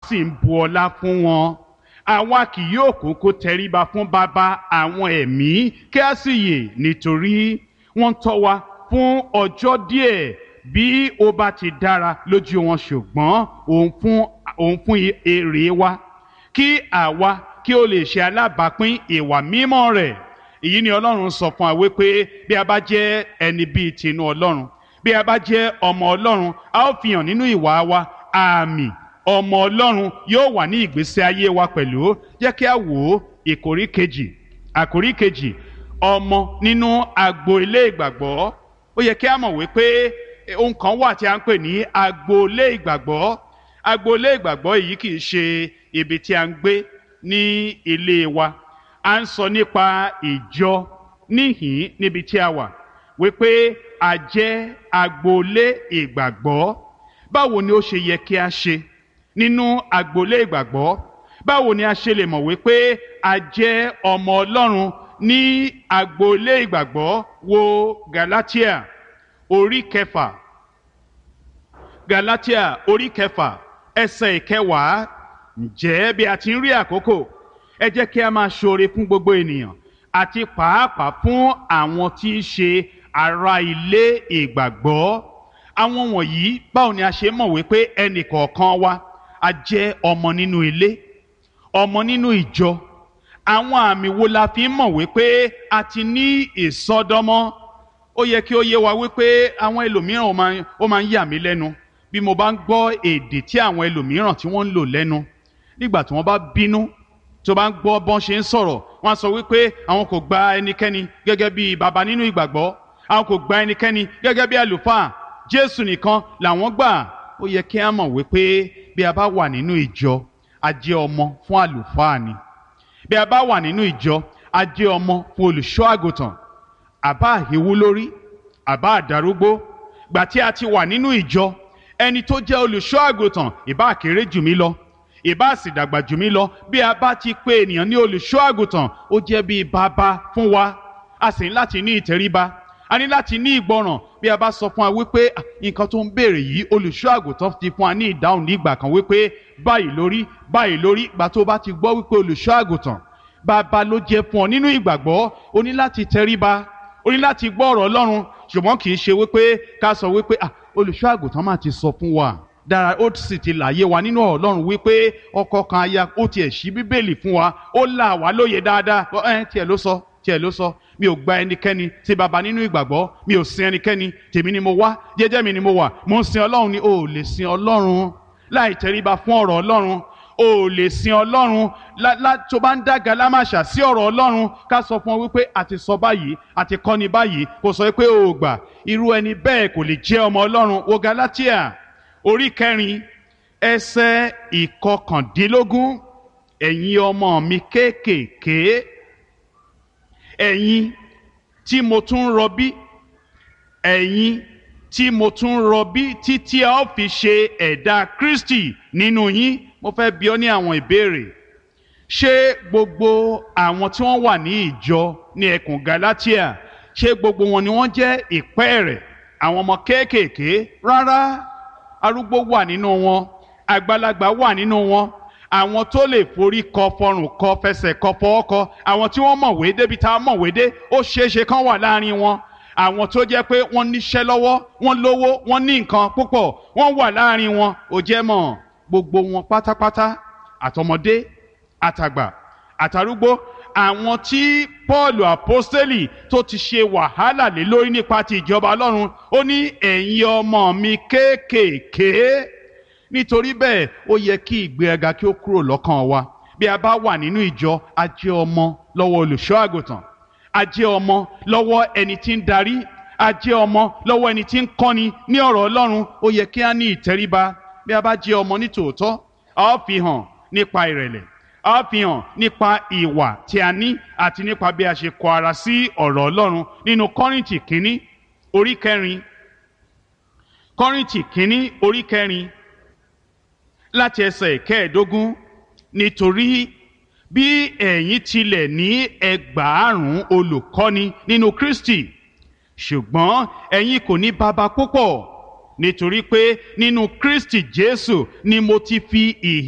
sì ń bu ọlá fún wọn àwa kì yóò kókó tẹríba fún bàbá àwọn ẹ̀mí kí a sì yè nítorí wọ́n tọ́ wa fún ọjọ́ díẹ̀ bí ó bá ti dára lójú wọn ṣùgbọ́n òun fún òun fún èrè wa kí àwa kí ó lè ṣe alábàápín ìwà mímọ́ rẹ̀ èyí ni ọlọ́run sọ fún wa wípé bí a bá jẹ́ ẹni bíi tinú ọlọ́run bí a bá jẹ́ ọmọ ọlọ́run a ó fi hàn nínú ìwà wa àmì ọmọ ọlọ́run yóò wà ní ìgbésí ayé wa pẹ̀lú jẹ́ kí a wò ó ìkórí kejì àkórí kejì ọmọ nínú agbo ilé ìgbàgbọ́ ó yẹ kí a mọ̀ wípé ohun kan wà tí a ń pè ní agbo ilé ìgbàgbọ́ agbo ilé ìgbàgbọ́ èyí kì í ṣe ibi tí a ń gbé ní ilé wa a ń sọ nípa ìjọ níhìn níbi tí a wà wípé a jẹ́ agboolé ìgbàgbọ́ báwo ni ó ṣe yẹ kí a ṣe nínú agboolé ìgbàgbọ́ báwo ni a ṣe lè mọ̀ wípé a jẹ́ ọmọ ọlọ́run ní agboolé ìgbàgbọ́ wo Galatia orí kẹfà Galatia orí kẹfà ẹsẹ̀ ìkẹwàá ǹjẹ́ bí a ti ń rí àkókò ẹ jẹ́ kí a máa ṣoore fún gbogbo ènìyàn àti pàápàá fún àwọn tí í ṣe ará ilé ìgbàgbọ́ àwọn wọ̀nyí báwo ni a ṣe mọ̀ wípé ẹnì kọ̀ọ̀kan wa a jẹ́ ọmọ nínú ilé ọmọ nínú ìjọ àwọn àmì wo la fi ń mọ̀ wípé a ti ní ìsọdọmọ ó yẹ kí ó yé wa wípé àwọn ẹlòmíràn ó máa ń yà mí lẹ́nu bí mo bá ń gbọ́ èdè tí àwọn ẹlòmíràn tí wọ́n ń lò lẹ́nu nígbà tí wọ́n bá bínú tó bá ń gbọ́ bọ́n ṣe ń sọ̀rọ̀ wọ́n á sọ wípé àwọn kò gba ẹnikẹ́ni gẹ́gẹ́ bí baba nínú ìgbàgbọ́ àwọn kò gba ẹnikẹ́ni gẹ́gẹ́ bí àlùfáà Jésù nìkan làwọn gbà ó yẹ kí á mọ̀ wípé bí a bá wà nínú ìjọ a jẹ́ ọmọ fún àlùfáà ni bí a bá wà nínú ìjọ a jẹ́ ọmọ fún olùṣọ́ àgùntàn àbá àhíwú lórí àbá àdarúgbó gbà tí a ti wà nínú ìjọ ẹni tó jẹ́ olùṣọ́ àgùntàn ìbá kéré jù mí lọ ìbá sì dàgbà jù mí lọ bí a bá ti pè ènìyàn ní olùṣọ́ àgùntàn ó jẹ́ bíi bàbá fún wa a sì ní láti ní ìtẹríba a ní láti ní ìgbọràn bí a bá sọ fún wa wípé nǹkan tó ń béèrè yìí olùṣọ́ àgùntàn ti fún wa ní ìdáhùn ní ìgbà kan wípé báyìí lórí báyìí lórí ìgbà tó bá ti gbọ́ wípé olùṣọ́ àgùntàn bàbá ló jẹ́ fún ọ nínú ìgbàgbọ́ o ní láti tẹríba o ní láti gbọ́ ọ̀rọ̀ Ọlọ́run ṣùgbọ́n kì í ṣe wípé ká sọ wípé olùṣọ́ àgùntàn máa ti sọ fún wa dára ó sì ti làyé wa nínú ọlọ́run wípé ọkọ kan aya ó tiẹ̀ ṣí bíbélì fún wa ó là wá lóye dáadáa ẹ tiẹ̀ ló sọ tiẹ̀ ló sọ mi ò gba ẹnikẹ́ni tí baba nínú ìgbàgbọ́ mi ò sin ẹnikẹ́ni tèmi ni mo wá jẹ́jẹ́ mi ni mo wà mo ń sin ọlọ́run ni o ò lè sin ọlọ́run láì tẹríba fún ọ̀rọ̀ ọlọ́run o ò lè sin ọlọ́run tó bá ń dàgà lámàṣà sí ọ̀rọ̀ ọlọ́run ká sọ fún ọ wípé àti sọ báyìí àti kọ́ni báyìí kò sọ pé o ò gbà irú ẹni bẹ́ẹ̀ kò lè jẹ́ ọmọ ọlọ́run wo Galatia orí kẹrin ẹsẹ̀ ìkọkàndínlógún ẹ̀yin ọmọ mi kéékèèké ẹ̀yin tí mo tún rọbí ẹ̀yin tí mo tún rọbí títí a ó fi ṣe ẹ̀dá Kristi nínú yín mo fẹ́ bi ọ́ ní àwọn ìbéèrè ṣé gbogbo àwọn tí wọ́n wà ní ìjọ ní ẹkùn Galatia ṣé gbogbo wọn ni wọ́n jẹ́ ìpẹ́ẹ̀rẹ̀ àwọn ọmọ kéékèèké rárá arúgbó wà nínú wọn àgbàlagbà wà nínú wọn àwọn tó lè forí kọ fọrùn kọ fẹsẹ̀ kọ fọwọ́ kọ àwọn tí wọ́n mọ̀wé débi tá a mọ̀wé dé ó ṣeéṣe kán wà láàrin wọn àwọn tó jẹ́ pé wọ́n níṣẹ́ lọ́wọ́ wọ́n lówó wọ́n ní nǹkan púpọ̀ wọ́n wà láàrin wọn ò jẹ́ mọ̀ gbogbo wọn pátápátá àtọmọdé àtàgbà àtàrúgbó àwọn tí Paul apostoli tó ti ṣe wàhálà lé lórí nípa ti ìjọba Ọlọ́run ó ní ẹ̀yin ọmọ mi kéékèèké nítorí bẹ́ẹ̀ ó yẹ kí ìgbéraga kí ó kúrò lọ́kàn wa bí a bá wà nínú ìjọ a jẹ́ ọmọ lọ́wọ́ olùṣọ́ àgùntàn a jẹ́ ọmọ lọ́wọ́ ẹni tí ń darí a jẹ́ ọmọ lọ́wọ́ ẹni tí ń kọ́ni ní ọ̀rọ̀ Ọlọ́run ó yẹ kí a ní ìtẹríba bí a bá jẹ́ ọmọ ní tòótọ́ a ó fi hàn nípa ìrẹ̀lẹ̀ a ó fi hàn nípa ìwà tí a ní àti nípa bí a ṣe kọ ara sí ọ̀rọ̀ Ọlọ́run nínú Kọ́ríńtì kínní orí kẹrin Kọ́ríńtì kínní orí kẹrin láti ẹsẹ̀ kẹẹ̀ẹ́dógún nítorí bí ẹ̀yin tilẹ̀ ní ẹgbàárùn olùkọ́ni nínú Kristi ṣùgbọ́n ẹ̀yin kò ní baba púpọ̀ nítorí pé nínú Kristi Jésù ni mo ti fi ìhìn.